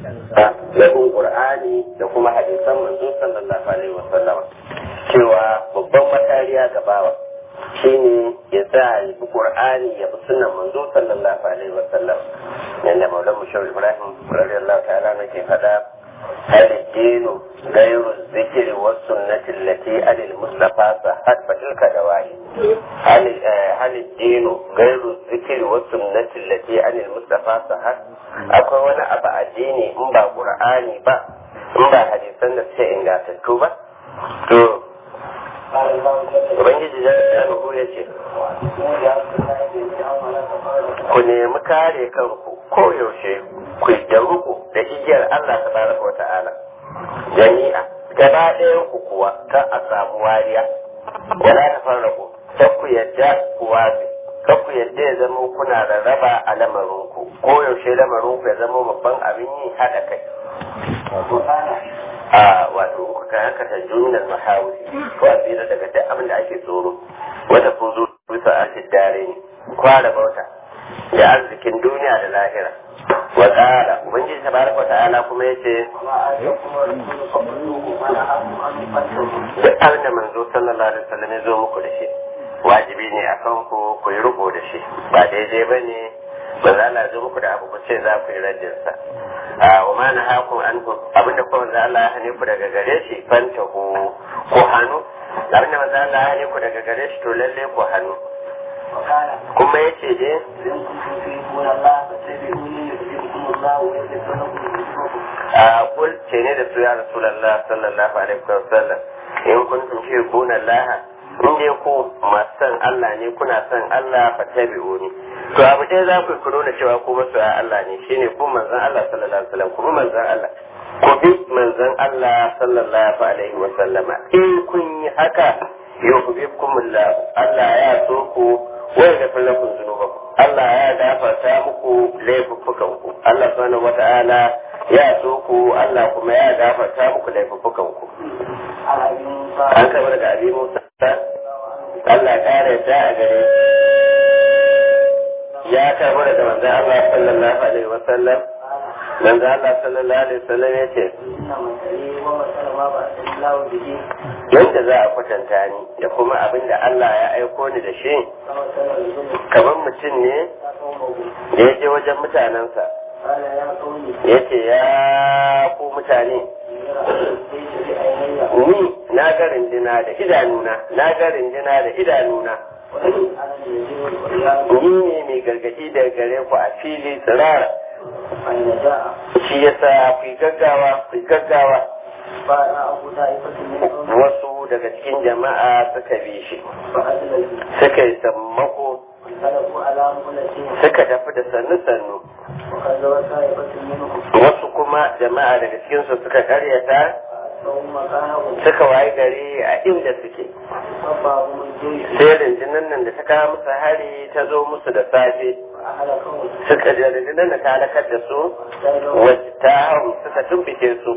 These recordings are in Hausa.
da bin qur'ani da kuma hadisan manzo sallallahu alaihi wasallam cewa babban makariya ga bawa shine ya sa ya bi qur'ani ya bi sunnan manzo sallallahu alaihi wasallam yanda maulan mushawar ibrahim radiyallahu ta'ala nake fada هل الدين غير الذكر والسنة التي على المصطفى صحت فتلك دوائي هل هل الدين غير الذكر والسنة التي على المصطفى صحت akwai wani abu addini in ba qur'ani ba in ba hadisan da suke ingantattu ba to ubangiji ya ya ce ku nemi kare kanku koyaushe ku da ruku da igiyar Allah tabaraka wa ta'ala jami'a gaba ɗayan ku kuwa kan a samu wariya wala ta farraku kan ku yadda ku wasi kan ku yadda ya zama kuna da raba a lamarinku koyaushe lamarinku ya zama babban abin yi haɗa kai a wato ku kan haka ta jumlar mahawuri ko a tsira daga duk abin da ake tsoro wata kun zo bisa a dare ne kwara bauta da arzikin duniya da lahira wa ta'ala ubangiji tabaraka ta'ala kuma yace duk abin da manzo sallallahu alaihi wasallam ya zo muku da shi wajibi ne a kan ku ku yi riko da shi ba daidai ba ne ba za a zo muku da abu ku ce za ku yi rajin sa a wa ma na haku an ku abin da kuma za Allah ya hane ku daga gare shi fanta ku ko hannu abin da manzo Allah ya hane ku daga gare shi to lalle ku hannu kuma ya ce dai a kul ce ne da su ya rasulallah sallallahu alaihi wa sallam in kuntum tuhibbuna Allah in dai ku masu san Allah ne kuna san Allah fa tabi'uni to abu dai za ku ku nuna cewa ku masu Allah ne shine ku manzon Allah sallallahu alaihi wa sallam ku manzon Allah ku bi manzon Allah sallallahu alaihi wa sallama in kun yi haka yuhibbukumullah Allah ya so ku wai da fallakun zunubanku Allah ya gafarta muku laifuffukanku Allah subhanahu wata'ala ya so ku Allah kuma ya gafarta muku laifuffukanku an kama daga abin Musa Allah kare ta a gare ya kama daga manzon Allah sallallahu alaihi wasallam manzon Allah sallallahu alaihi wasallam ya ce yadda za a kwatanta ni da kuma abin da Allah ya aiko ni da shi kamar mutum ne da ya je wajen mutanensa ya ce ya ku mutane ni na ga rindina da idanuna na ga rindina da idanuna ni ne mai gargaɗi da gare ku a fili tsirara shi yasa ku gaggawa ku gaggawa wasu daga cikin jama'a suka bi shi suka yi sammako suka tafi da sannu-sannu wasu kuma jama'a daga cikinsu suka karyata suka waye gari a inda suke sai rundunar nan da ta kawo musu hari ta zo musu da safe suka da rundunar da ta halakar da su wacce ta hau suka tumfike su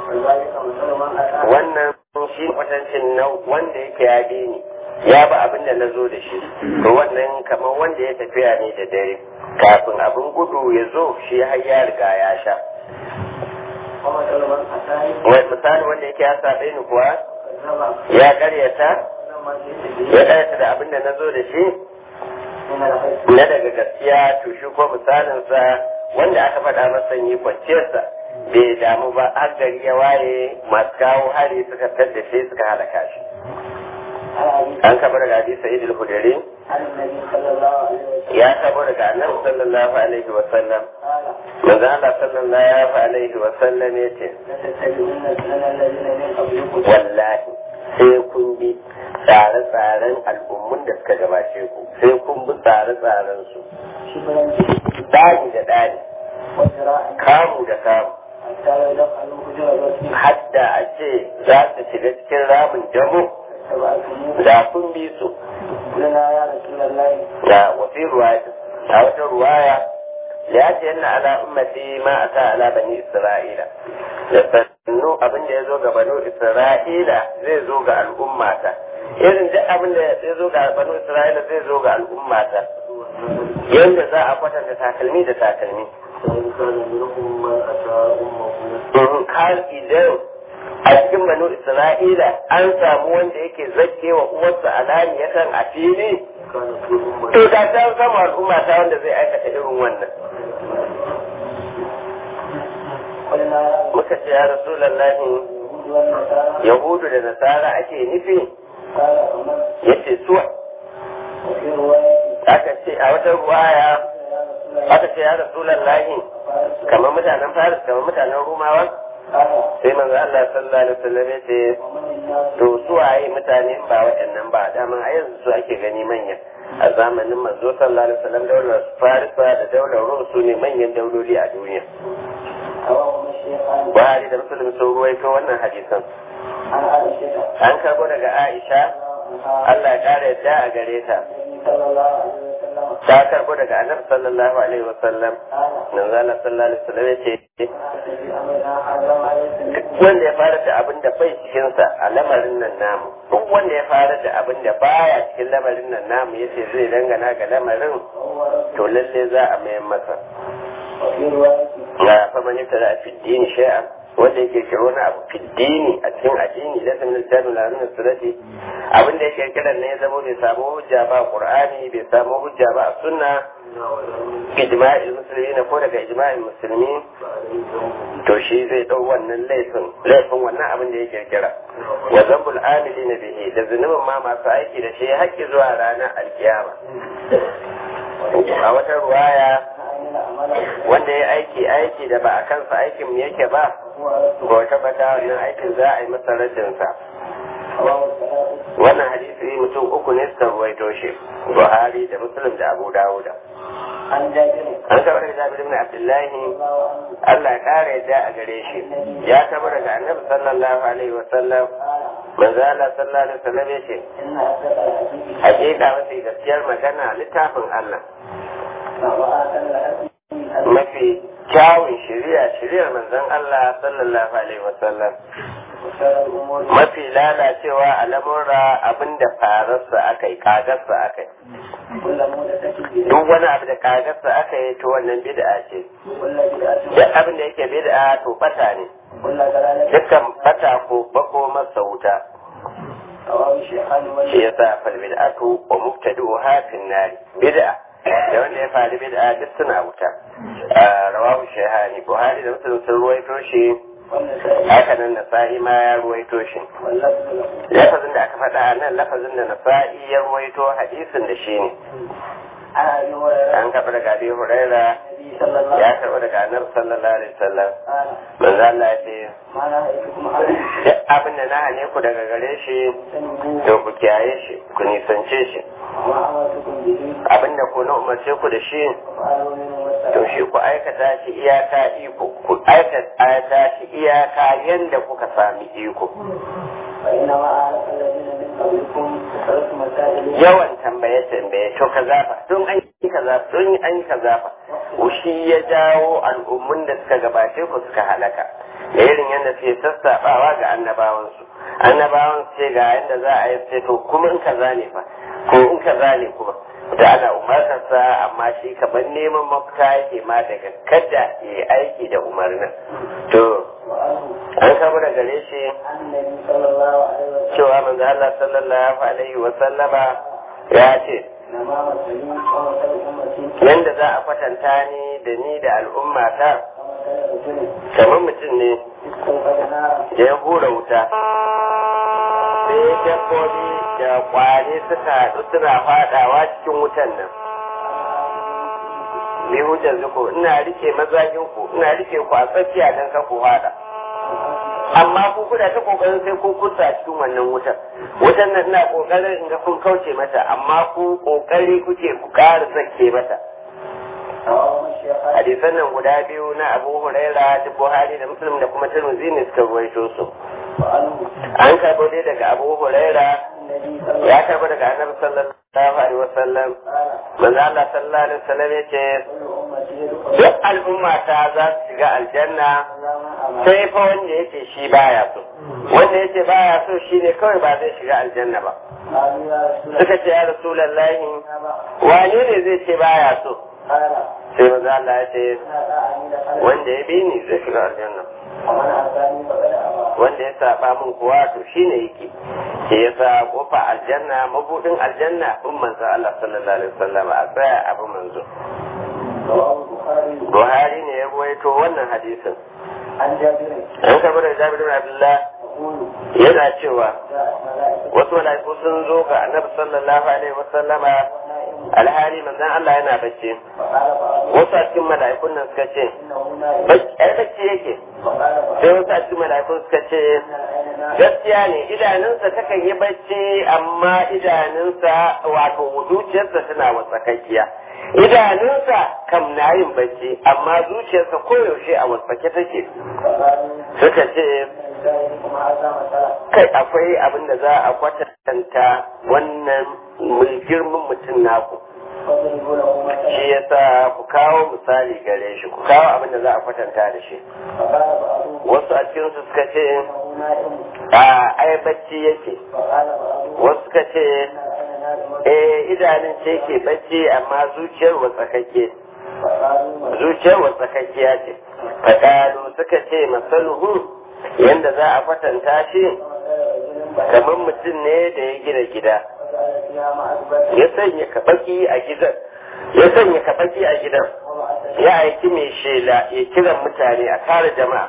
wannan shi kwatancin na wanda yake ya ni ya ba abin da na zo da shi to wannan kamar wanda ya tafiya ne da dare kafin abin gudu ya zo shi har ya riga ya sha wai misali wanda yake ya saɓe ni kuwa ya karyata ya karyata da abin da na zo da shi na daga gaskiya to shi ko misalinsa wanda aka faɗa masa yi kwanciyarsa bai damu ba har gari ya waye masu kawo hari suka tadda shi suka halaka shi an kaba daga hadisi sa'id al-hudari ya kaba daga annabi sallallahu alaihi wa sallam manzo Allah sallallahu alaihi wa sallam yace wallahi sai kun bi tsare-tsaren al'ummun da suka gabace ku sai kun bi tsare-tsaren su dani da dani kamu da kamu hadda a ce za su shiga cikin ramin jamo da kun bi su da wafi ruwaya a wata ruwaya ya ce yana ala ummati ma a ta ala bani isra'ila da sannu abin da ya zo ga banu isra'ila zai zo ga al'ummata irin duk abin da ya zo ga banu isra'ila zai zo ga al'ummata yadda za a kwatanta takalmi da takalmi فإن كان منهم من أتى أمه har idan a cikin banu isra'ila an samu wanda yake zake wa uwarsa alaniyatan a fili كان في أمة to da ta samu al'umma ta wanda zai aikata irin wannan قلنا muka ce ya rasulallahi اليهود والنصارى yahudu da nasara ake nufi قال ومن yace su وفي رواية aka ce a wata ruwaya يا رسول الله aka ce ya rasulallahi فارس kamar mutanen faris kamar mutanen rumawa قال sai manzo Allah sallallahu alaihi wasallam ya ce ومن الناس to su waye mutane ba waɗannan ba dama a yanzu su ake gani manya a zamanin manzo sallallahu alaihi wasallam daular farisa da daular rum su ne manyan dauloli a duniya رواه الشيخان buhari da muslim sun ruwaito wannan hadisan عن عائشة an karbo daga aisha عنها allah ya kara yadda a gare ta النبي صلى الله عليه وسلم ta karbo daga annabi sallallahu alaihi wasallam قال manzo Allah sallallahu alaihi wasallam ya ce في أمرنا حرم عليكم duk wanda ya fara da abin da bai cikinsa a lamarin nan namu duk wanda ya fara da abin da baya cikin lamarin nan namu yace zai dangana ga lamarin وهو رد to lalle za a mayan masa وفي رواية ga faman yabtada fi dini shay'an wanda yake kira wani abu fi dini a cikin addini da sanin littafin lamin surati abin da yake kiran ne ya zama bai samu hujja ba a qur'ani bai samu hujja ba a sunna ijma'il muslimin ko daga ijma'il musulmi to shi zai dau wannan laifin laifin wannan abin da ya kirkira wa zambul amilina bihi da zunubin ma masu aiki da shi haƙƙi zuwa ranar alkiyama a wata ruwaya عمل عملا wanda ya aiki aiki da ba a kansa aikin mu yake ba وهو رد ko tabbata wannan aikin za a yi masa rajinsa رواه الثلاثة wannan hadisi mutum uku ne suka ruwaito shi buhari da muslim da abu dawuda عن جابر an kaba daga jabir ibn abdullahi رضي الله عنه Allah ya kare yadda a gare shi ya kaba daga annabi sallallahu alaihi wa sallam قال manzo Allah sallallahu alaihi wa sallam yace إن أصدق الحديث hakika mafi gaskiyar magana littafin Allah وآتى الحديث mafi kyawun shari'a shari'ar manzon Allah sallallahu alaihi wa sallam وشر الأمور mafi lalacewa a lamurra abinda fararsa aka yi kagarsa aka yi كل مودة duk wani abu da kagarsa aka yi to wannan bid'a ce كل بدعة duk abin da yake bid'a to bata ne كل ضلالة dukkan bata ko bako masa wuta رواه الشيخان shi ومسلم yasa fal bid'atu wa mubtadi'uha fin nari bid'a da wanda ya faru bid'a duk suna wuta Ah, rawahu shaykhani buhari da muslim sun ruwaito shi والنسائي haka nan nasa'i ma ya ruwaito shi واللفظ له lafazin da aka faɗa a nan lafazin da nasa'i ya ruwaito hadisin da shi ne عن أبي هريرة an kafa daga abi huraira النبي صلى الله ya عليه karɓa daga annabi sallallahu alaihi wasallam وسلم manzo Allah ya ce ما نهيتكم عنه duk abin da na hane ku daga gare shi فاجتنبوه to ku kiyaye shi ku nisance shi وما أمرتكم به abin da ku na umarce ku da shi فافعلوا منه to والسلام shi ku aikata shi iyaka iko ku aikata shi iyaka yanda kuka sami iko فإنما أهلك الذين من قبلكم كثرة مسائل yawan tambaye tambaye to kaza fa don an yi kaza don an yi kaza fa shi ya jawo al'ummun da suka gabace ku suka halaka da irin yadda suke sassaɓawa ga annabawansu annabawan su ce ga yadda za a yi sai to kuma in kaza ne fa ko in kaza ne kuma da ana umartarsa amma shi kamar neman mafita yake ma daga kada ya yi aiki da umarnin to وعنه an kama da gare shi عن النبي صلى الله عليه وسلم cewa manzo Allah sallallahu alaihi wa sallama ya ce إنما مثلي ومثل أمتي yanda za a kwatanta ni da ni da al'ummata كمثل رجل kamar mutum ne استوقد نارا da ya hura wuta sai dabbobi da kwari suka haɗu suna faɗawa cikin wutan nan bi hujjar zuku ina rike mazajin ku ina rike ku a tsakiya don ka ku faɗa amma ku kuna ta kokarin sai kun kusa cikin wannan wutar wutan nan ina kokarin in ga kun kauce mata amma ku kokari kuke ku ƙara sake mata رواه الشيخان hadisan nan guda biyu na abu huraira da buhari da muslim da kuma tirmidhi ne suka ruwaito su وعنه an karbo dai daga abu huraira النبي صلى الله ya karbo daga annabi sallallahu alaihi wasallam قال manzo Allah sallallahu alaihi wasallam yace كل أمتي يدخل duk al'umma ta za su shiga aljanna إلا من أمر sai fa wanda yace shi baya so wanda yace baya so shine kawai ba zai shiga aljanna ba قالوا يا رسول الله suka ce ya rasulullahi أبا wane ne zai ce baya so قال sai maza Allah ya ce wanda ya bi ni zai shiga aljanna wanda ya saba min kuwa to shine yake ke yasa kofa aljanna mabudin aljanna bin manzo Allah sallallahu alaihi wasallam a tsaya abin manzo Buhari ne ya ruwaito wannan hadisin an jabir an kamar da Jabir bin Abdullah yaqulu yana cewa ja'at malaikatu wasu malaiku sun zo ga Annabi sallallahu alaihi wasallama na'im alhali manzon Allah yana bacci fa qala ba'du wasu a cikin mala'ikun nan suka ce innahu na'im "Bac- ai bacci yake fa qala ba'du sai wasu a cikin mala'ikun suka ce inna al-ayna na'im gaskiya ne idanunsa takan yi bacci amma idanunsa wato zuciyarsa tana watsakakkiya idanunsa kam na yin bacci amma zuciyarsa koyaushe a watsake take fa qalu suka ce inna lillahi kuma hadha masala kai akwai abin da za a kwatanta wannan mai girman mutum naku fadribu lahu shi masala yasa ku kawo misali gare shi ku kawo abin da za a kwatanta da shi fa qala ba'du wasu a cikinsu suka ce innahu na'im a ai bacci yake fa qala ba'du wasu suka ce inna al-ayna na'im eh idanun ce ke bacci amma zuciyar watsakakke fa qalu zuciyar watsakakkiya ce fakalu suka ce masaluhu yanda za a kwatanta shi kamar mutum ne da ya gina gida ya sanya kabaki a gidan ya sanya kabaki a gidan ya aiki mai shela ya kiran mutane a kare jama'a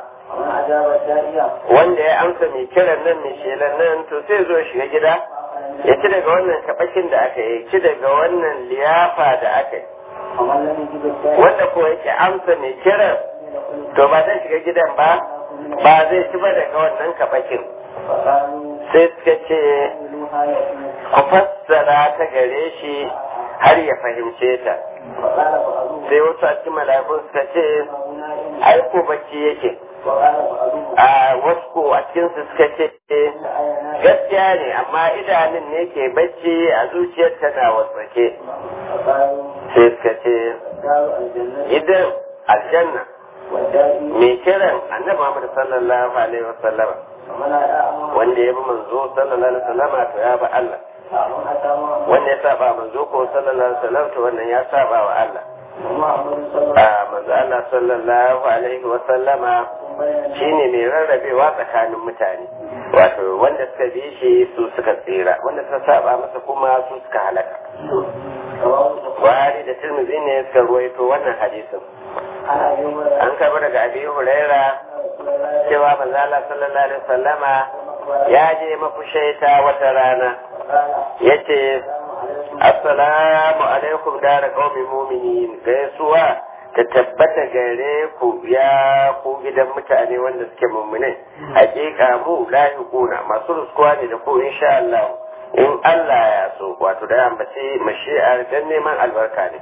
wanda ya amsa mai kiran nan mai shelan nan to sai zo ya shiga gida ya ci daga wannan kabakin da aka yi ya ci daga wannan liyafa da aka yi wanda ko yake amsa mai kiran to ba zai shiga gidan ba ba zai ci ba daga wannan kabakin sai suka ce ku fassara ta gare shi har ya fahimce ta sai wasu a cikin mala'ikun suka ce ai ko bacci yake a wasu ko a cikin su suka ce gaskiya ne amma idanun ne ke bacci a zuciyar tana wasake sai suka ce idan aljanna mai kiran annabi Muhammad sallallahu alaihi wasallam wanda ya bi manzo sallallahu alaihi wasallam to ya bi Allah wanda ya saba manzo ko sallallahu alaihi wasallam to wannan ya saba wa Allah a manzo Allah sallallahu alaihi wasallama shine mai rarrabewa tsakanin mutane wato wanda suka bi shi su suka tsira wanda suka saba masa kuma su suka halaka Buhari da Tirmidhi ne suka ruwaito wannan hadisin an karbi daga Abi Huraira cewa manzo Allah sallallahu alaihi wasallama ya je mafushaita wata rana yace assalamu alaikum dara qaumi mu'minin gaisuwa ta tabbata gare ku ya ku gidan mutane wanda suke mu'minai hakika mu lahiquna masu ruskuwa ne da ku insha Allah in Allah ya so wato da ambaci mashi'ar dan neman albarka ne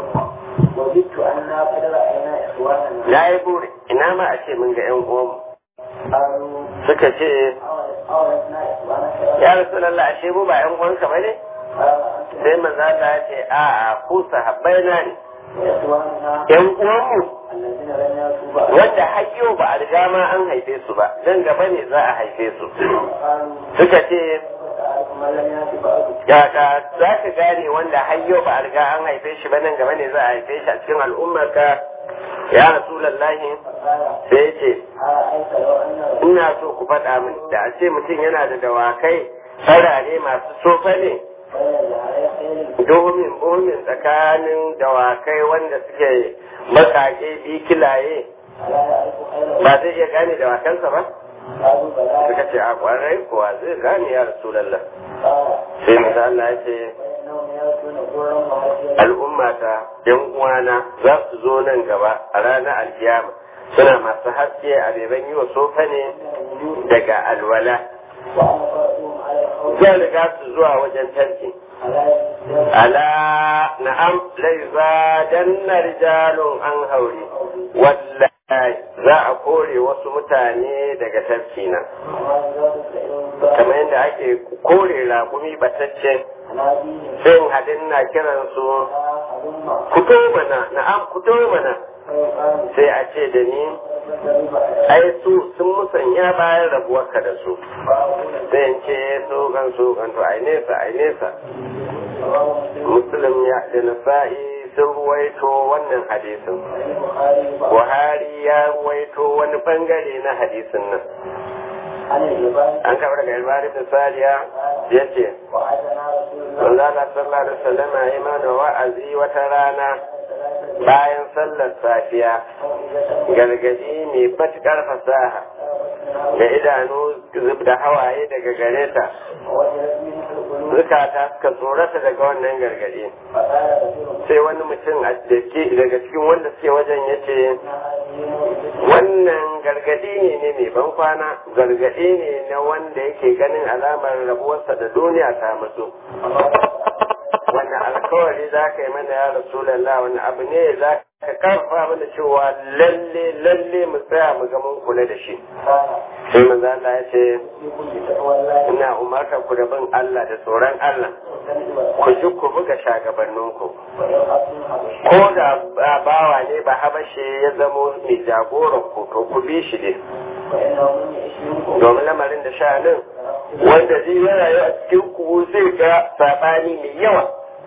وجدت أننا قد رأينا إخواننا na yi buri ina ma a ce mun ga yan uwanmu قالوا suka ce أولدنا إخوانك ya rasulallah ashe mu ba yan uwanka ba ne قال أنتم sai manzo Allah ya ce a'a ku sahabbai na ne إخواننا yan uwanmu الذين لم يأتوا بعد wanda hayyo ba a riga ma an haife su ba dan gaba ne za a haife su قالوا suka ce تعرف من لم يأت بعد kaka za ka gane wanda hayyo ba a riga an haife shi ba nan gaba ne za a haife shi a cikin al'ummarka ya rasulallahi فقال sai ya ce أرأيت لو أن ina so ku faɗa min da a ce mutum yana da dawakai farare masu sofa ne بين جهري خير domin bomin tsakanin dawakai wanda suke makake bikilaye ألا يعرف خيرا ba zai iya gane dawakansa ba قالوا بلى suka ce a kwarai kuwa zai gane ya rasulallah قال sai manzo Allah ya ce فإنهم يأتون ضرا وهديا al'ummata yan uwana za su zo nan gaba a ranar alkiyama suna masu haske a beban yi wa sofa ne daga alwala وأنا فرأتهم على الحوض zan riga su zuwa wajen tarki على الإسلام ala na'am lai zadanna rijalun an haure wallahi za a kore wasu mutane daga tafki na وما يزال السعير kamar yadda ake kore raƙumi batacce على دينه sai hadin na kiransu أظن kuto mana na'am kuto mana فيقال sai a ce da ni ai su sun musanya bayan rabuwarka da su sai in ce so gan so gan to ai nesa ai nesa muslim ya da nasa'i sun ruwaito wannan hadisin buhari ya ruwaito wani bangare na hadisin nan an kawo daga ilbari da sariya ya ce manzala sallallahu alaihi wasallam ya yi mana wa'azi wata rana bayan sallar safiya gargaji mai matukar fasaha da idanu zub da hawaye daga gare ta zukata suka tsorata daga wannan gargadi sai wani mutum daga cikin wanda suke wajen ya ce wannan gargadi ne ne mai ban kwana gargadi ne na wanda yake ganin alamar rabuwarsa da duniya ta matso wannan alkawari za ka yi mana ya rasulallah wani abu ne za ka karfa mana cewa lalle lalle mu tsaya mu ga mun kula da shi sai manzo Allah ya ce ina umarta ku da bin Allah da tsoron Allah ku ji ku buga shagabanninku ko da bawa ne ba habashe ya zamo mai jagoran ku to ku bi shi ne domin lamarin da sha'anin wanda zai yi rayu a cikin ku zai ga sabani mai yawa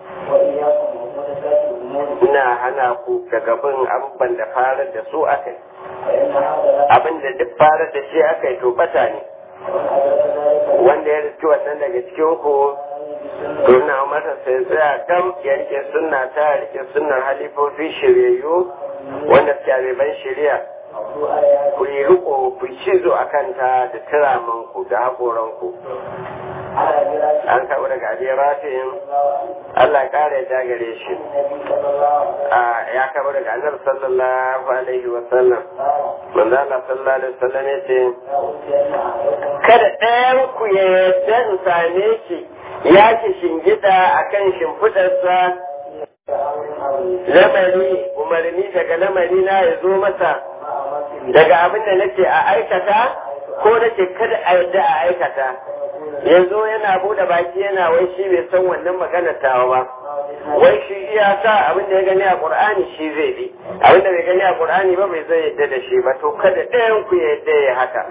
ina hana ku daga bin abubuwan da farar da su aka abin da duk farar da shi aka yi to bata ne wanda ya riski wannan daga cikin ku to na masa sai tsaya kam ya rike sunna ta rike sunnar halifofi shiryayyu wanda suke ban shirya ku yi riko ku cizo a kanta da turamanku da haƙoranku an kawo daga abin rafin Allah ƙara ya gare shi ya kawo daga annabi sallallahu alaihi wa sallam manzo Allah sallallahu alaihi wa sallam ya ce kada ɗayan ku ya yarda in same shi ya ki shingida akan shimfidarsa lamari umarni daga lamari na ya zo masa daga abin da nake a aikata ko nake kada a yarda a aikata yanzu yana bude baki yana wai shi bai san wannan maganar tawa ba wai shi iya sa abin da ya gani a qur'ani shi zai bi abin da bai gani a qur'ani ba bai zai yadda da shi ba to kada ɗayan ku ya yadda ya haka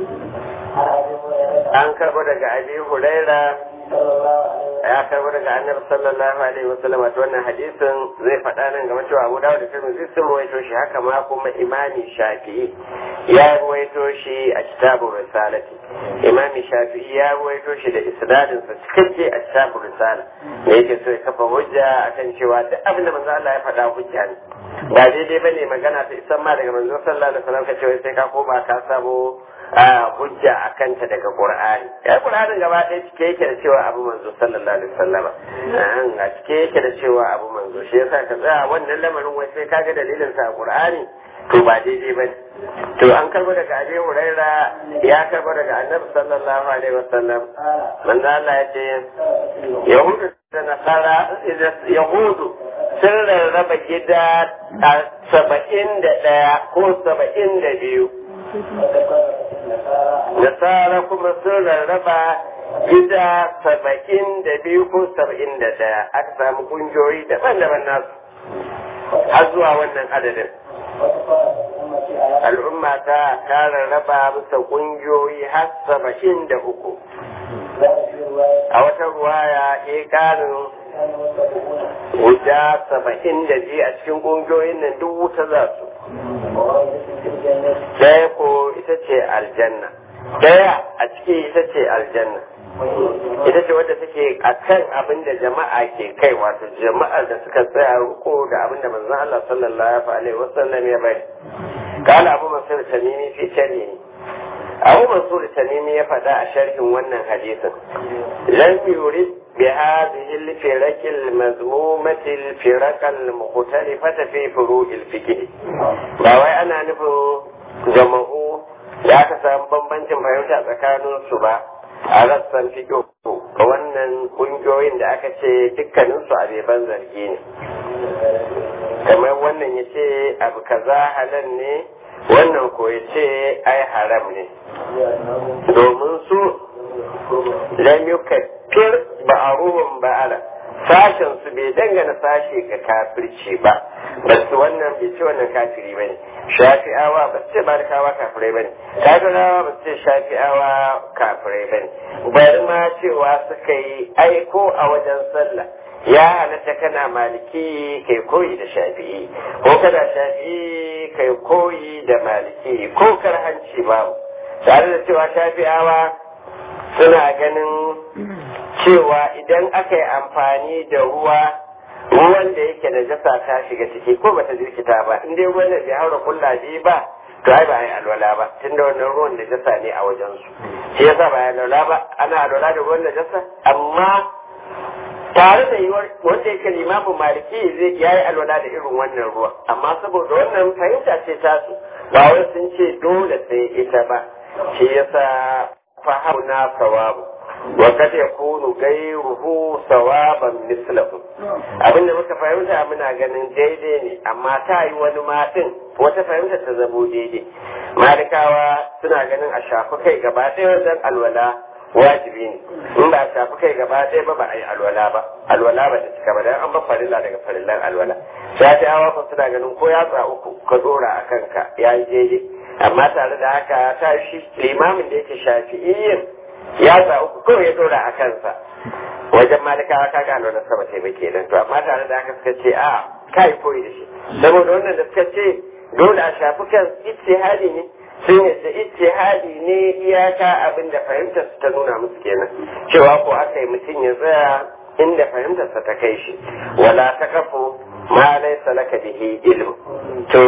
an karɓo daga abi huraira ya karɓo daga annabi sallallahu alaihi wasallam wato wannan hadisin zai faɗa nan game cewa abu dawud da tirmidhi sun ruwaito shi haka ma kuma imami shafi'i ya ruwaito shi a kitabun risalati imami shafi'i ya ruwaito shi da isnadin sa cikakke a kitabun risala da yake so ya kafa hujja akan cewa duk abin da manzo Allah ya faɗa hujja ne ba daidai bane magana ta isan ma daga manzo sallallahu alaihi wasallam ka ce sai ka koma ka samu hujja a kanta daga Qur'ani. Ya Qur'anin gaba ɗaya cike yake da cewa abu manzo sallallahu alaihi wasallama. A cike yake da cewa abu manzo shi yasa ka tsaya wannan lamarin wai sai kaga dalilin sa a Qur'ani to ba daidai ba To an karbo daga Abi Huraira ya karbo daga Annabi sallallahu alaihi wasallam. Manzo Allah ya ce Yahudu da Nasara Yahudu sun rarraba gida a saba'in da ɗaya ko saba'in da biyu. Nasara kuma sun rarraba gida saba'in da biyu ko saba'in da ɗaya aka samu kungiyoyi daban-daban nasu har zuwa wannan adadin. Al'umma ta ta rarraba bisa kungiyoyi har saba'in da uku. A wata ruwaya ya ƙarin guda saba'in da biyu a cikin kungiyoyin nan duk wuta za su. Ɗaya ko ita ce aljanna. Ɗaya a ciki ita ce aljanna. Ita ce wadda take a kan abin da jama'a ke kai wato jama'ar da suka tsaya riko da abin da manzon Allah sallallahu alaihi wasallam ya bari. Kala Abu Mansur Tamimi fi sharhi. Abu Mansur Tamimi ya faɗa a sharhin wannan hadisin. Lam yurid بهذه الفرق المذمومة الفرق المختلفة في فروع الفقه باوي أنا نفو جمعو ya ka samu bambancin fahimta tsakanin su ba a rassan fiƙo ga wannan ƙungiyoyin da aka ce dukkanin su abeban zargi ne kamar wannan ya ce abu kaza halal ne wannan ko ya ce ai haram ne domin su lam yukaffir ba'aruhum ba'ala sashen su bai dangana sashe ga kafirci ba ba su wannan bai ce wannan kafiri ba ne shafi'awa ba su ce barkawa kafirai ba ne kafirawa ba su ce shafi'awa kafirai ba ne bari ma cewa suka yi aiko a wajen sallah ya halatta kana maliki kai koyi da shafi'i ko kana shafi'i kai koyi da maliki ko karhanci babu tare da cewa shafi'awa suna ganin cewa idan aka yi amfani da ruwa ruwan da yake da jasa ta shiga ciki ko bata jirkita ba in dai ruwan da bai haura kulla biyu ba to ai ba ai alwala ba tunda wannan ruwan da jasa ne a wajen su shi yasa ba ai alwala ba ana alwala da ruwan da jasa amma tare da yiwuwar wanda yake limamin maliki zai yayi alwala da irin wannan ruwa amma saboda wannan fahimta ce tasu ba wai sun ce dole sai ita ba shi yasa fahauna sawabu wa kad yakunu ghayruhu sawaban mislahu abinda muka fahimta muna ganin daidai ne amma ta yi wani matin wata fahimta ta zamo daidai malikawa suna ganin a shafi kai gaba ɗaya wajen alwala wajibi ne in ba a shafi kai gaba ɗaya ba ba a yi alwala ba alwala ba ta cika ba dan an ba farilla daga farillan alwala shafi'awa ko suna ganin ko yatsa uku ka dora a kanka ya yi daidai amma tare da haka ta shi limamin da yake shafi'iyyin yatsa uku kawai ya dora a kansa wajen malikawa ka gano na sama sai ba kenan to amma tare da haka suka ce a kai koyi da shi saboda wannan da suka ce dole a shafi kan ijtihadi ne sun yadda ijtihadi ne iyaka abin da fahimtar ta nuna musu kenan cewa ko aka yi mutum ya tsaya inda fahimtarsa ta kai shi wala ta kafo ma laysa laka bihi ilm to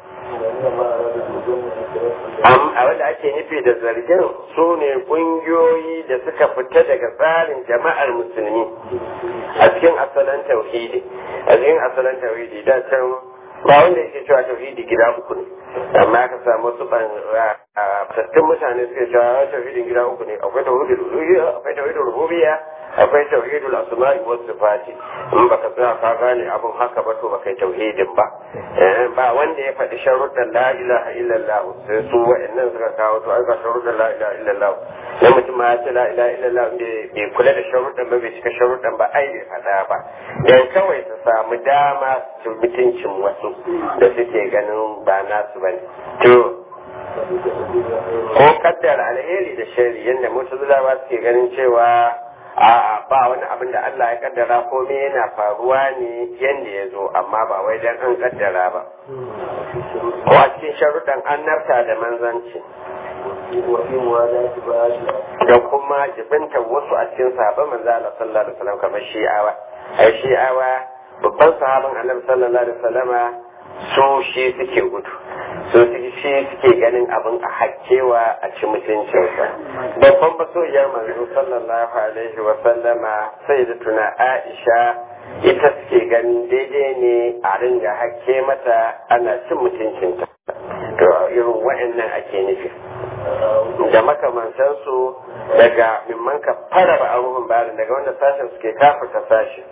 am a wanda ake nufi da zargin su ne kungiyoyi da suka fita daga tsarin jama'ar musulmi a cikin asalin tauhidi a cikin asalin tauhidi da can ba wanda yake cewa tauhidi gida uku ne amma ka samu wasu tattun mutane suke cewa tauhidin gida uku ne akwai tauhidul uluhiyya akwai tauhidul rububiyya akwai tauhidul asma'i was sifati in baka tsaya ka gane abun haka ba to baka yi tauhidin ba ba wanda ya faɗi sharuɗan la ilaha illallah sai su wa'annan suka kawo to ai ga sharuɗan la ilaha illallah na mutum ma ya ce la ilaha illallah bai kula da sharuɗan ba bai cika sharuɗan ba ai bai faɗa ba dan kawai su samu dama su mutuncin wasu da suke ganin ba nasu bane to ko kaddara alheri da shari yadda mutazila suke ganin cewa a'a ba wani abin da Allah ya kaddara ko me yana faruwa ne yadda ya zo amma ba wai dan an kaddara ba ko a cikin sharuɗan annabta da manzanci da kuma jibinta wasu a cikin sahabban manzo Allah sallallahu alaihi wasallam kamar shi'awa ai shi'awa babban sahaban annabi sallallahu alaihi wasallama su shi suke gudu su shi suke ganin abin a hakkewa a ci mutuncinsa babban masoyiyar manzo sallallahu alaihi wa sallama sai da tuna aisha ita suke ganin daidai ne a ringa hakke mata ana cin mutuncinta to irin wa'annan ake nufi da makamantansu daga mimman ka fara ba abubuwan bayanin daga wanda sashen suke kafarta sashi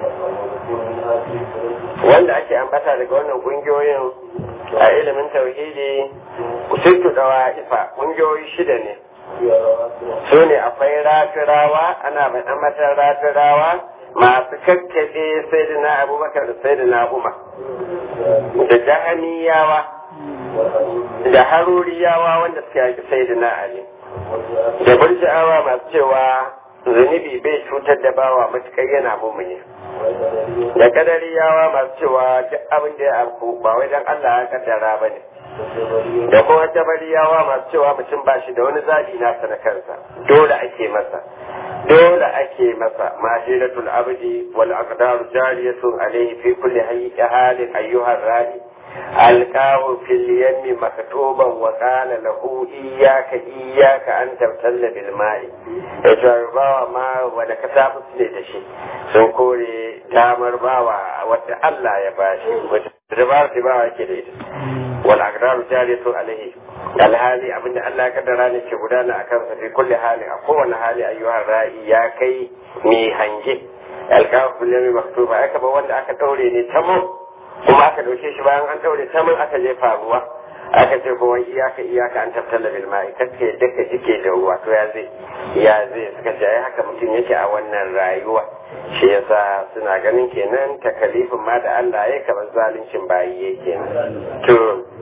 wanda ake ambata daga wannan kungiyoyin a ilimin tauhidi sittu dawa ifa kungiyoyi shida ne su ne akwai rafirawa ana mai ambatan rafirawa masu kakkaɓe sai da na abubakar da sai da na umar da jahamiyawa da haruriyawa wanda suka yaki sai da na ali da burja'awa masu cewa zunubi bai cutar da bawa matukar yana mumuni da kadariyawa masu cewa duk abin da ya afku ba wai dan Allah ya kaddara ba ne da kuma jabariyawa masu cewa mutum ba shi da wani zaɓi nasa na kansa dole ake masa dole ake masa mahiratul abdi wal aqdaru jariyatun alayhi fi kulli halin ayyuhar radi ألقاه في اليم مكتوبا وقال له إياك إياك أن تبتل بالماء يجربا ما ودا كتاب سنة شيء sun kore damar bawa wadda Allah ya bashi wadda dabar da bawa yake da ita wal aqdaru jariyatu alaihi alhali abinda Allah ya kaddara ne ke gudana akan sa fi kulli hali a kowane hali ayyuhar ra'i ya kai mai hange alqafu bil yami maktuba aka ba wanda aka daure ne tamam kuma aka dauke shi bayan an daure ta mun aka jefa ruwa aka ce kuma iyaka iyaka an tattala bil ma'i kace daka jike da ruwa to ya zai ya zai suka ce ai haka mutum yake a wannan rayuwa shi yasa suna ganin kenan takalifin ma da Allah ya kamar zaluncin bayi yake to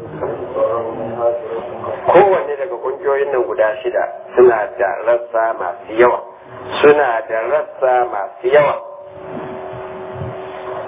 kowanne daga kungiyoyin nan guda shida suna da rassa masu yawa suna da rassa masu yawa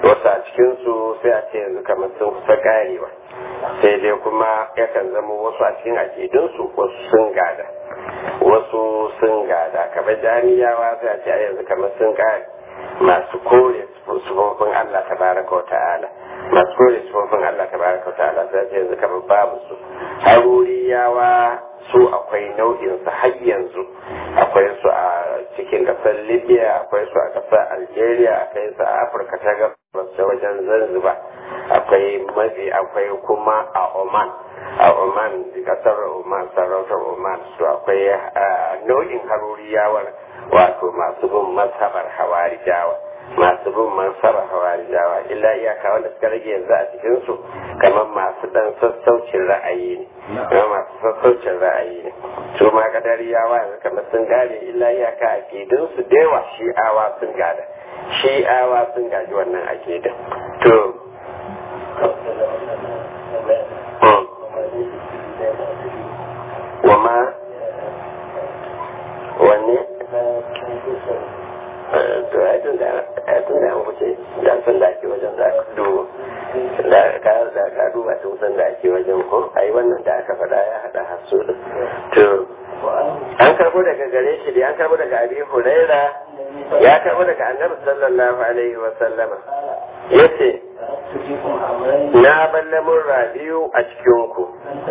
wasu a cikinsu sai a ce yanzu kamar sun kusa karewa sai dai kuma yakan zama wasu a cikin akidunsu wasu sun gada wasu sun gada kamar jami'awa sai a ce a yanzu kamar sun kare masu kore sufofin Allah ta baraka wa ta'ala masu kore sufofin Allah ta baraka wa ta'ala sai a ce yanzu kamar babu su haruriyawa su akwai nau'in su har yanzu akwai su a cikin kasar libya akwai su a kasar algeria akwai su a afirka ta gabas da wajen zanzibar akwai mafi akwai kuma a oman a oman kasar oman sarautar oman su akwai nau'in haruriyawar wato masu bin mazhabar hawarijawa masu bin mansabar hawarijawa illa iyaka wanda suka rage yanzu a cikinsu kamar masu dan sassaucin ra'ayi ne kamar masu sassaucin ra'ayi ne su ma kadariyawa yanzu kamar sun gane illa iyaka a su da yawa shi'awa sun gada shi'awa sun gaji wannan akidin to wama wanne to ai tun da ai tun da an wuce da san da ake wajen za ka duba da ka da ka duba tun san da ake wajen ko ai wannan da aka faɗa ya haɗa hasu to an karbo daga gare shi da an karbo daga abi huraira ya karbo daga annabi sallallahu alaihi wa sallama yace na ballamin rabiu a cikin ku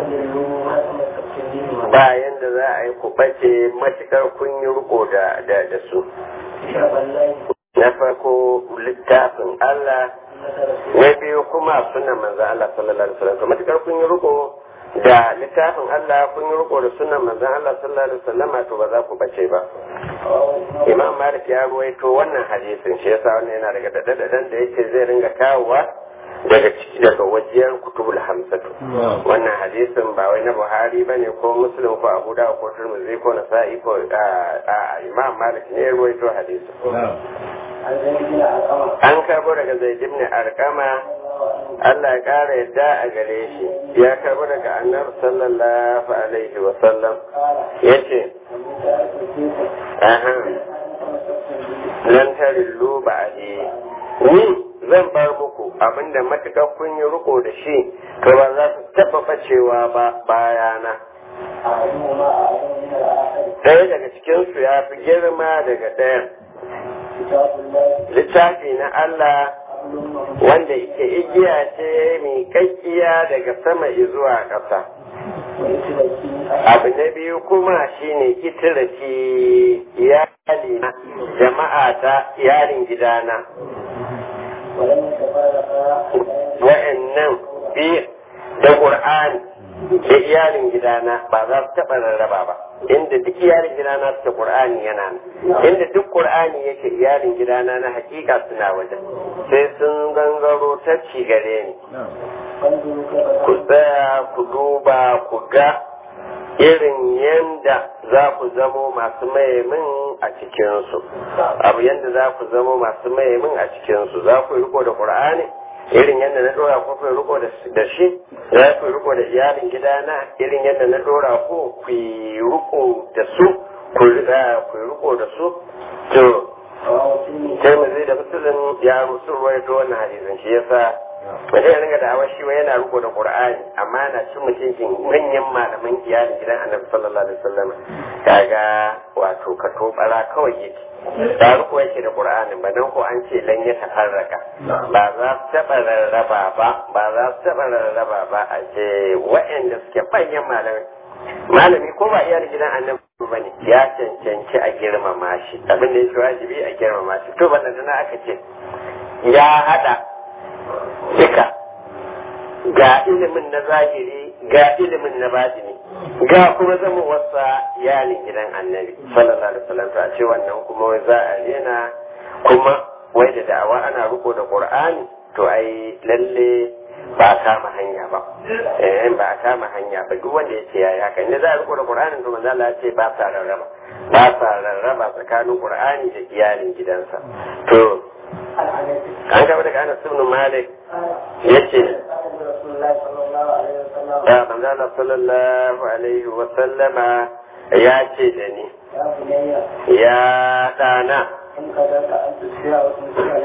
bayan da za a yi ku bace matukar kun yi riko da su na farko littafin Allah na biyu kuma sunan manzan Allah sallallahu alaihi wasallam matukar kun yi riko da littafin Allah kun yi riko da sunan manzan Allah sallallahu alaihi wasallam to ba za ku bace ba Imam Malik ya ruwaito wannan hadisin shi yasa wannan yana daga dadadan da yake zai ringa kawowa daga ciki daga wajiyar kutubul hamsatu wannan hadisin ba wai na buhari ba ne ko muslim ko abu da ko turmuzi ko nasa'i ko a imam malik ne ruwaito hadisin an karbo daga zaid ibn arqama Allah ya kara yadda a gare shi ya karbo daga annabi sallallahu alaihi wa sallam yace aha lan tarillu ba'di ni zan bar muku abinda matuƙar kun yi riko da shi to ba za su taɓa bacewa ba bayana ɗaya daga cikinsu ya fi girma daga ɗayan littafi na Allah wanda ike igiya ce mai kakkiya daga sama zuwa ƙasa abu na biyu kuma shine kitiraki iyali jama'a ta yarin gidana wa'annan biyu da ƙur'ani da iyalin gidana ba za su taɓa rarraba ba inda duk iyalin gidana suke ƙur'ani yana nan inda duk ƙur'ani yake iyalin gidana na hakika suna wajen sai sun gangaro ta ci gare ni ku tsaya ku duba ku ga irin yanda za ku zamo masu mayemin a cikinsu abu yanda za ku zamo masu mayemin a cikinsu za ku yi riko da ƙur'ani irin yadda na dora ku ku riko da shi za ku riko da iyalin gidana irin yadda na dora ku ku yi riko da su ku riko da su to sai mu zai da musulun ya rusu ruwaito wannan hadisin shi yasa wanda ya ringa da'awar shi wai yana riko da qur'ani amma yana cin mutuncin manyan malaman iyalin gidan annabi sallallahu alaihi wasallam kaga wato ka tobara kawai yake da riko yake da qur'ani ba nan ko an ce lan ya tafarraka ba za su taba rarraba ba ba za su taba rarraba ba a ce wa'anda suke manyan malamai malami ko ba iyalin gidan annabi ba ne ya cancanci a girmama shi abin da yake wajibi a girmama shi to wannan dana aka ce ya hada duka ga ilimin na zahiri ga ilimin na batini ga kuma zama wasa iyalin gidan annabi sallallahu alaihi wasallam a ce wannan kuma wai za a rena kuma wai da da'awa ana riko da qur'ani to ai lalle ba a kama hanya ba eh ba a kama hanya ba duk wanda yace yayi haka inda za a riko da qur'anin to manzo Allah ya ce ba sa rarraba ba sa rarraba tsakanin qur'ani da iyalin gidansa to an gaba daga Anas ibn Malik yace ya manzo Allah sallallahu alaihi wa sallama ya ce da ni ya dana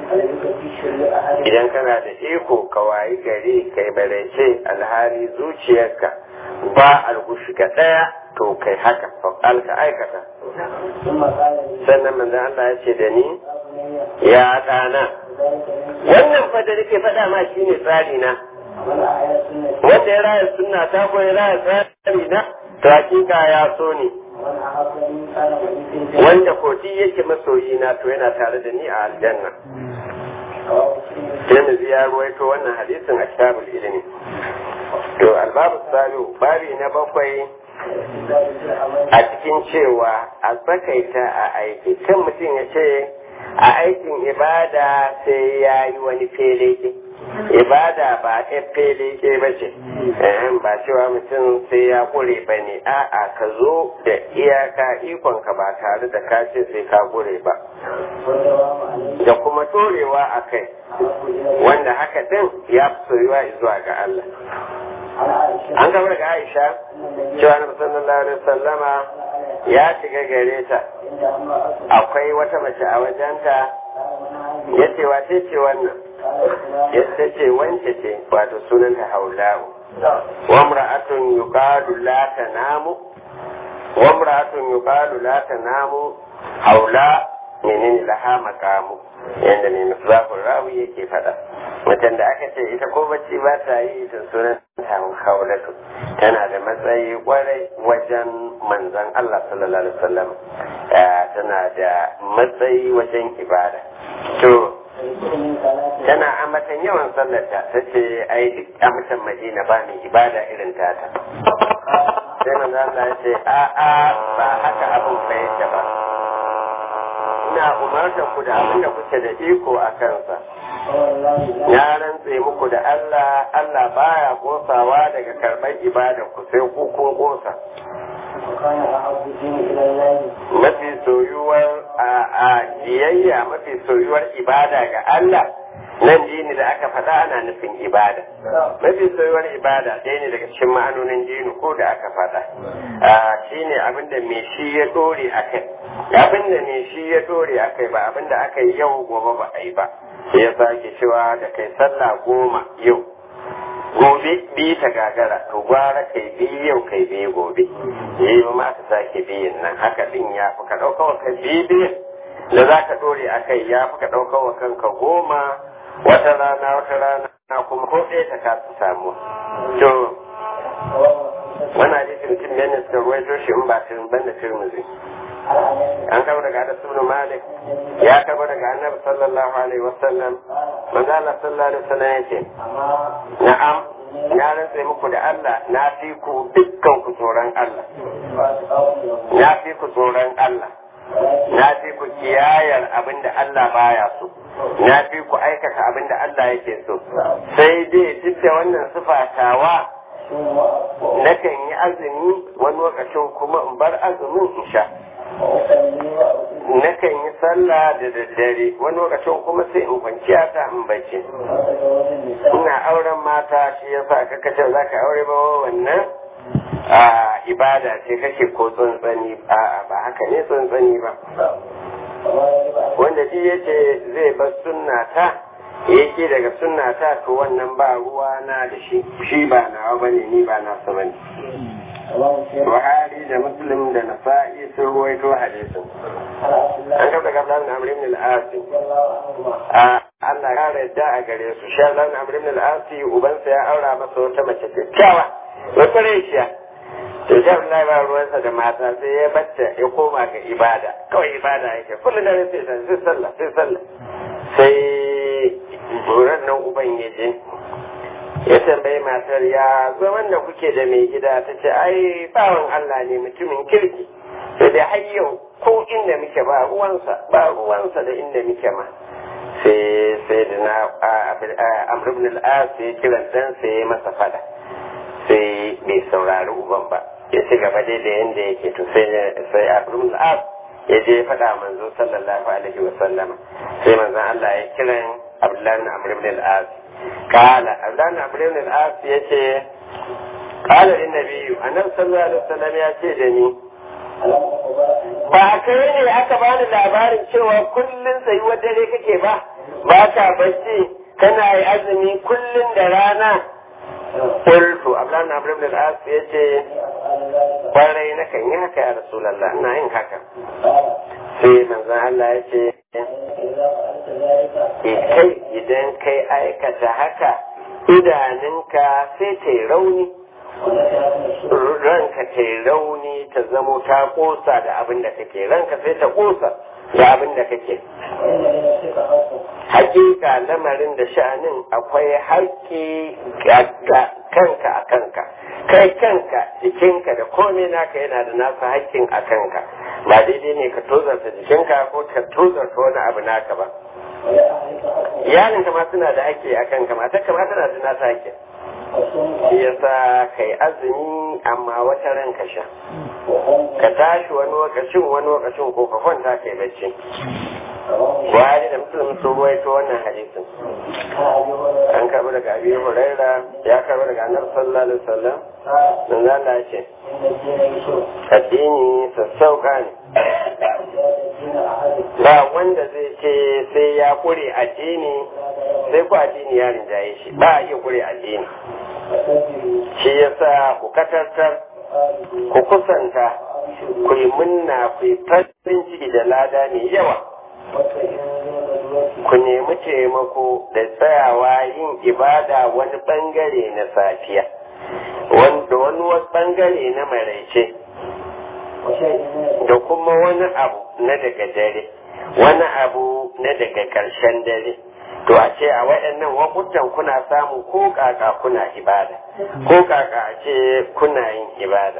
قلبك في شر أحد idan kana da iko ka wayi gari kai barece alhali zuciyarka ba algushi ka daya to kai haka fa'al ka aikata ثم قال لي sannan manzon Allah ya ce da ni يا بني ya ɗana ذلك من wannan fa da nake faɗa ma shine tsari na من أحيا سنة wanda ya raya sunna ta ko ya raya tsari na to hakika ya so ni ومن أحبني كان معي في الجنة wanda koti yake masoyi na to yana tare da ni a aljanna رواه مسلم Tirmidhi ya ruwaito wannan hadisin a kitabul ilmi to albabu salu babi na bakwai استدلال في العمل a cikin cewa a tsakaita a aiki kan mutum ya ce a aikin ibada sai ya yi wani feleke ibada ba ɗan feleke ba ce Ehem, ba cewa mutum sai ya ƙure ba ne a'a ka zo da iyaka ikonka ba tare da ka ce sai ka ƙure ba والدوام عليه da kuma torewa a kai أحب إلي wanda haka din ya fi soyuwa zuwa ga Allah عن عائشة an gaba daga Aisha أن النبي cewa na sallallahu alaihi wasallama ya shiga gare ta عند امرأة akwai wata mace a wajenta قال من هذه ya ce wace ce wannan قال ya فلان ce wance ce wato sunanta haulawu لا wa imra'atun yuqalu la tanamu wa imra'atun yuqalu la tanamu haula menene laha maqamu yanda ne misbahul rawi yake fada mutum da aka ce ita ko bacci ba ta yi ita sunan haulatu tana da matsayi kwarai wajen manzon Allah sallallahu alaihi wasallam Eh, tana da matsayi wajen ibada to فيكون من ثلاثة tana ambatan yawan sallarta ta ce ai duk a mutan madina ba mai ibada irin tata sai manzo Allah ya ce a a ba haka abin bai yake ba ina umarta ku da abin da kuke da iko a kansa والله لا na rantse muku da Allah Allah baya kosawa daga karɓar ibada ku sai ku kun kosa وكان أحب الدين إلى الله mafi soyuwar a a biyayya mafi soyuwar ibada ga Allah nan dini da aka faɗa ana nufin ibada mafi soyuwar ibada ɗaya ne daga cikin ma'anonin dini ko da aka faɗa shi ne abinda mai shi ya ɗore a kai abinda mai shi ya ɗore a kai ba abinda aka yi yau gobe ba a yi ba sai ya sake cewa da kai sallah goma yau gobe bi ta gagara to gwara kai bi yau kai bi gobe yi ma aka sake biyin nan haka din ya fi ka ɗauka wa kai bi biyin da za ka ɗore a kai ya fi ka ɗauka wa kanka goma wata rana wata rana kuma ko ɗaya ta kasu samu to wannan hadisi mutum ne ne suka ruwaito shi in ba tirin banda tirmizi an kama daga Anas ibn Malik ya kama daga Annabi sallallahu alaihi wasallam manzo Allah sallallahu alaihi wasallam yace na'am na rantsa muku da Allah na fi ku dukkan ku tsoron Allah na fi ku tsoron Allah na fi ku kiyayar abin da Allah baya so na fi ku aikata abin da Allah yake so sai dai duk da wannan sifatawa nakan yi azumi wani lokacin kuma in bar azumin in sha nakan yi sallah da daddare wani lokacin kuma sai in kwanciya ta in bacci ina auren mata shi yasa kaka ce za ka aure ba wannan a ibada ce kake ko tsantsani a ba haka ne tsantsani ba wanda shi ya ce zai bar sunna ta yake daga sunna ta to wannan ba ruwa na da shi shi ba nawa bane ni ba nasa bane Buhari da Muslim da Nasa'i sun ruwaito hadisin. An kafa daga Abdullahi Amr ibn al-Asi. A Allah ya yarda a gare su. Shi Abdullahi Amr ibn al-Asi ubansa ya aura masa wata mace kyakkyawa. Wata reshiya. To shi Abdullahi ba ruwansa da mata sai ya bacce ya koma ga ibada. Kawai ibada yake. Kullum da sai sai sallah sai sallah. Sai buran nan uban ya je. ya tambayi matar ya zaman da kuke da mai gida ta ce ai bawan Allah ne mutumin kirki sai dai har yau ko inda muke ba ruwansa ba ruwansa da inda muke ma sai sai da na Amr ibn al-As ya kira dan sai ya masa fada sai bai saurari uban ba ya ci gaba dai da yanda yake to sai sai Amr ibn al-As ya je ya faɗa manzo sallallahu alaihi wa sallama sai manzon Allah ya kiran Abdullahi ibn Amr ibn al-As قال أبدان عمرو بن العاص يتي قال للنبي أنا صلى الله عليه وسلم يتي دني ba kai ne aka bani labarin cewa kullum tsayuwar dare kake ba ba ka bacci kana yi azumi kullum da rana qultu ablan abdul ibn al-as yace kwarai na kan yi haka ya rasulullah ina yin haka sai manzon Allah ya ce kai idan kai aikata haka idanunka sai ta yi rauni ranka ta yi rauni ta zamo ta kosa da abin da kake ranka sai ta kosa da abin da kake hakika lamarin da sha'anin akwai haƙƙi kanka a kanka kai kanka jikinka da komai naka yana da nasa haƙƙin a kanka ba daidai ne ka tozarta jikinka ko ka tozarta wani abu naka ba iyalinka ma suna da haƙƙi a kanka matarka ma tana da nasa haƙƙin shi yasa kai azumi amma wata ran ka sha ka tashi wani lokacin wani lokacin ko ka kwanta kai bacci Buhari da Muslim sun ruwaito wannan hadisin. An karɓi daga Abi Huraira ya karɓi daga Annabi sallallahu alaihi wasallam. Manzo Allah ya ce addini sassauka ne. Ba wanda zai ce sai ya kure addini sai ku addini ya rinjaye shi ba a iya kure addini. Shi yasa ku katartar ku kusanta ku yi munna ku yi farin ciki da lada mai yawa. ku nemi taimako da tsayawa yin ibada wani bangare na safiya wanda wani bangare na maraice da kuma wani abu na daga dare wani abu na daga ƙarshen dare to a ce a waɗannan wakutan kuna samu ko kaka kuna ibada ko kaka a ce kuna yin ibada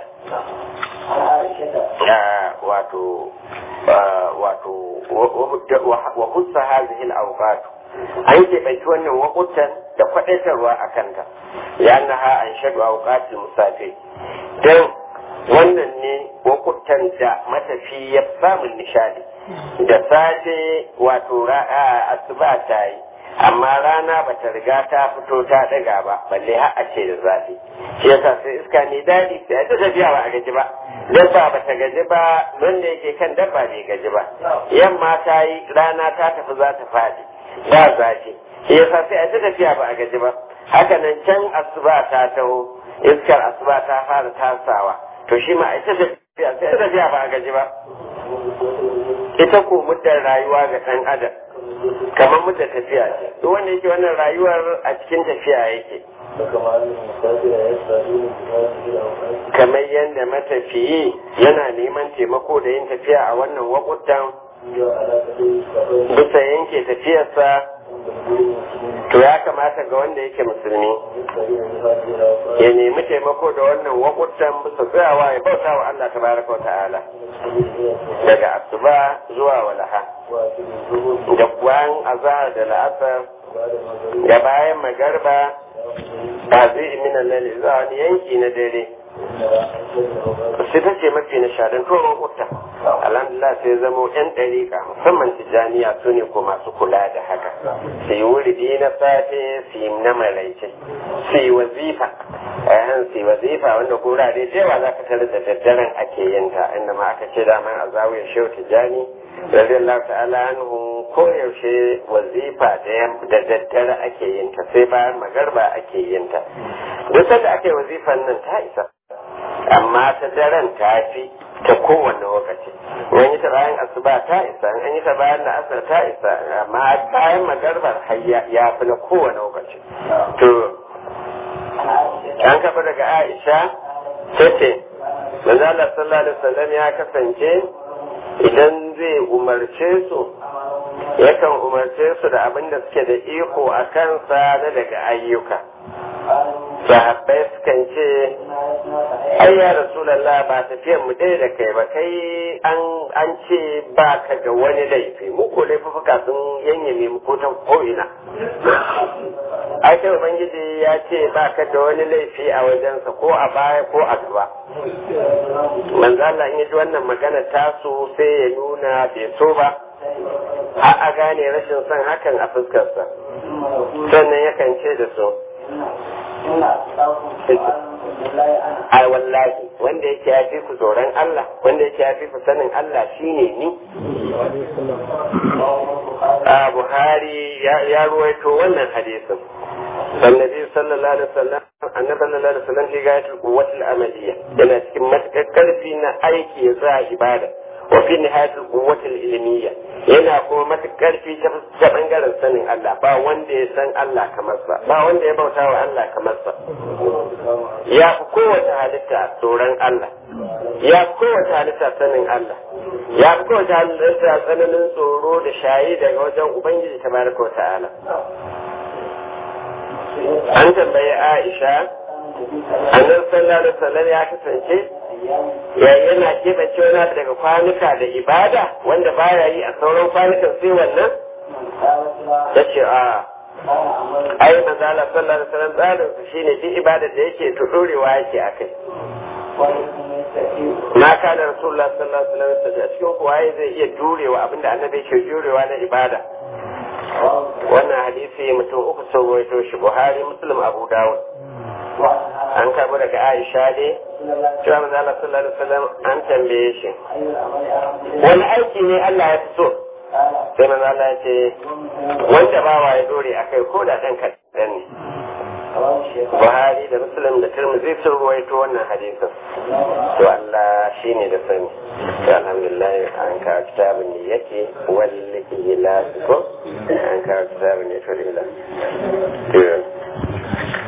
wato wato wa hussa hazihi al-awqat an ke bai wannan wakutan da kwadaitarwa a kanta ya naha an shaɗu awqat musafir dan wannan ne wakutan da matafi ya samun nishadi da safe wato asuba ta yi amma rana ba ta riga ta fito ta daga ba balle har a ce da zafi shi yasa sai iska ne daɗi sai ta tafiya ba a gaji ba dabba ba ta gaji ba wanda yake kan dabba bai gaji ba yamma ta yi rana ta tafi za ta faɗi ba zafi shi yasa sai a ta tafiya ba a gaji ba haka nan can asuba ta taho iskar asuba ta fara tasawa to shi ma a ta tafiya sai ta tafiya ba a gaji ba ita ko muddar rayuwa ga ɗan adam kamar muddar tafiya ce duk wanda yake wannan rayuwar a cikin tafiya yake kamar yadda matafiyi yana neman taimako da yin tafiya a wannan wakutan bisa yanke tafiyarsa to ya kamata ga wanda yake musulmi ya nemi taimako da wannan wakutan bisa tsayawa ya bauta wa Allah tabaraka wa ta'ala daga asuba zuwa walaha da kuwan azahar da la'asar da bayan magarba ba zai min lalle zuwa wani yanki na dare sai ta ce mafi nishadin tuwon kuta alhamdulillah sai zamo yan ɗariƙa musamman tijjaniya su ne ko masu kula da haka su yi wuridi na safe su yi na maraice su yi wazifa ayan su yi wazifa wanda gurare da yawa za ka tare da daddaren ake yin ta inda ma aka ce daman a zawiyar shehu tijjani radiyallahu ta'ala anhu koyaushe wazifa da daddare ake yin ta sai bayan magarba ake yin ta duk sanda ake wazifan nan ta isa amma ta daren ta fi ta kowane lokaci wani yi ta bayan asuba ta isa an yi ta bayan da asar ta isa amma bayan magarbar har ya fi na kowane lokaci to an kafa daga aisha ta ce manzala sallallahu alaihi wasallam ya kasance idan zai umarce su yakan umarce su da abin da suke da iko a kansa na daga ayyuka sahabbai sukan ce ai ya rasulallah ba tafiyar mu ɗaya da kai ba kai an ce ba ka ga wani laifi mu ko laifuka sun yanyame mu ko ta ko'ina ai kai ubangiji ya ce ba ka da wani laifi a wajensa ko a baya ko a gaba manzo Allah in ji wannan magana tasu sai ya nuna bai so ba har a gane rashin son hakan a fuskarsa sannan yakan ce da su ai wallahi wanda yake ya fi ku tsoron Allah wanda yake ya fi ku sanin Allah shine ni a buhari ya ruwaito wannan hadisin annabi sallallahu alaihi wasallam annabi sallallahu alaihi wasallam shi gayatul quwwatul amaliyya yana cikin matakar karfi na aiki za ibada wa fi nihayatul quwwatul ilmiyya yana kuma matakar karfi ta bangaren sanin Allah ba wanda ya san Allah kamar sa ba wanda ya bauta wa Allah kamar sa ya fi kowace halitta tsoron Allah ya fi kowace halitta sanin Allah ya fi kowace halitta tsananin tsoro da shayi daga wajen ubangiji tabaraka wa ta'ala an tambayi Aisha annabi sallallahu alaihi wasallam ya kasance ya yana keɓance wani abu daga kwanuka da ibada wanda baya yi a sauran kwanukan sai wannan ta ce a ai manzala sallallahu alaihi wasallam tsarin su shine duk ibada da yake to dorewa yake akai ma kana rasulullah sallallahu alaihi wasallam a cikin kuwa zai iya jurewa abinda annabi yake jurewa na ibada wannan hadisi mutum uku sun ruwaito shi buhari muslim abu dawud an karbo daga aisha ne cewa manzo Allah sallallahu alaihi wasallam an tambaye shi wani aiki ne Allah ya fi so sai manzo Allah ya ce wanda bawa ya dore akai ko da dan kadan ne Buhari da Muslim da Tirmidhi sun ruwaito wannan hadisin to Allah shine da sani to alhamdulillah an ka kitabun ne yake wallahi ila ko an ka kitabun ne to ila